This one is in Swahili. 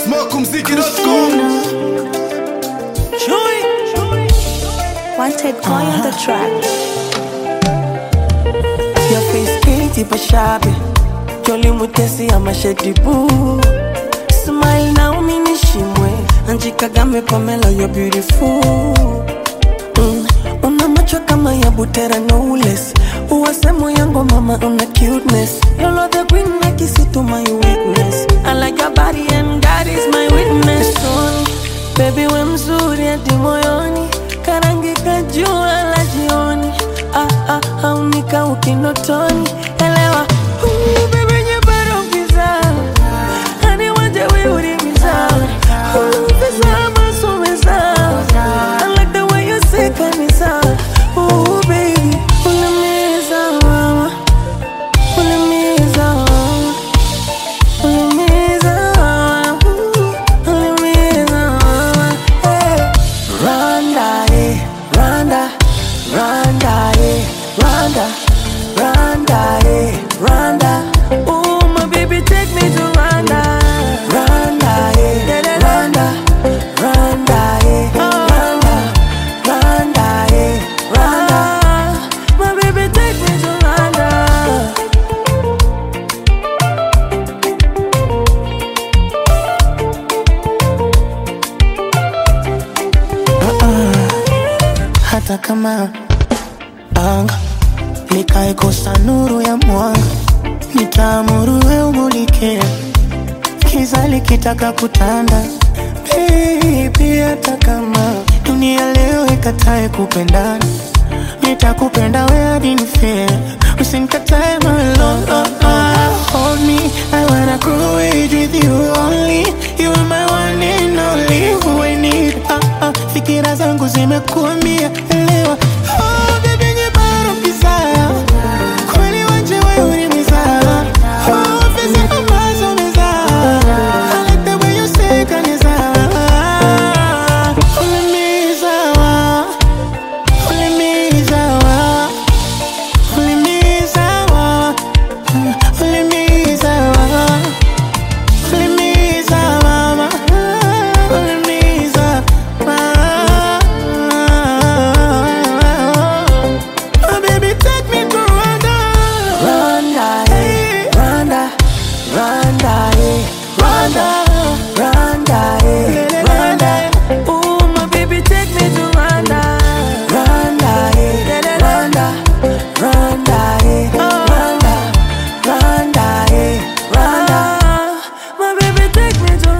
Smokumziki.com Wanted boy on the track. Your face pretty but shabby Jolly mutesi ama shady boo Smile na uminishimwe Anji Kagame Pamela you're beautiful mm. Una macho kama ya butera no less Uwasemo yango mama una cuteness Lolo the queen like isi to my weakness I like your body and God is my witness Son, Baby we mzuri hadi moyoni Karangi kajua la jioni ah, ah, haunika ukinotoni elewa Ooh, baby nyebaro giza Hani wanje we urimiza Ooh, pesa ama sumeza I like the way you say kanisa Ooh, baby Unamiza mama Unamiza mama Unamiza mama Ooh, Unamiza mama Hey Rwanda, eh, Rwanda, Rwanda, eh, Rwanda, Rwanda, eh, Rwanda. Ooh, my baby, take me to Rwanda. Rwanda, eh, Rwanda, Rwanda, eh, Rwanda, Rwanda, eh, Rwanda. My baby, take me to Rwanda. hata kama anga likaikosa nuru ya mwanga, nitaamuru we umulike, kiza likitaka kutanda. Baby, hata kama dunia leo ikatae kupendana, nitakupenda we hadi nife, usinikatae my love. Oh, oh, hold me, I wanna grow age with you only. You are my one and only who I need. Ah, ah, fikira zangu zimekuambia elewa. Oh, baby, nyebaro kizaa. Kweli wanje wewe ulimizaa. Oh, pesa ambazo umezaa. I like the way you say kanizaa. Ulimizaa. Ulimizaa. Ulimizaa. Ulimizaa. Ulimiza mama, ulimiza mama. Oh, baby, take me to Rwanda. Rwanda, eh, Rwanda, Rwanda, eh, Rwanda, Rwanda, eh, Rwanda. Ooh, my baby, take me to Rwanda. Rwanda, eh, Rwanda, Rwanda, eh, Rwanda, Rwanda, eh, Rwanda. My baby, take me to